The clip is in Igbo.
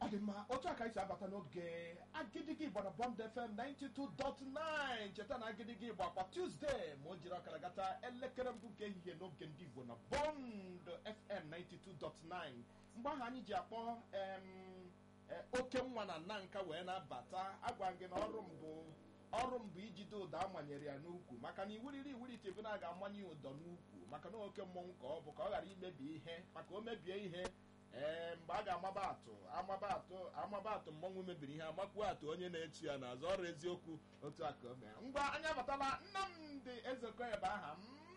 ọ dị mma otu a ka anyị si abata n'oge agidigi igbo na bọnd fm 92.9 cheta na agidigi igbo akwa tuzdee ma o jiri ọkara gata elekere mbụ nke ehihie n'oge ndị igbo na bọnd fm 92.9 mgbe ahụ anyị ji akpọ em, eh, oke nwa na nna nka wee na-abata agwa gị na ọrụ mbụ ọrụ m bụ ijide ụdọ amanyere ya n'ukwu maka na iwuriri iwurite bụ na a ga-amanye ya ụdọ n'ukwu maka na oke mmọnwụ ka ọ bụ ka ọ ghara imebi ihe maka o mebie ihe ee mgbe a ga-amaba atụ amaba atụ amaba atụ mmọnwụ mebiri ihe amakwuo atụ onye na-etu ya n'azụ ọrụ eziokwu otu a ka o mee ngwa anyị abatala nnamdị ezekọ ebe aha m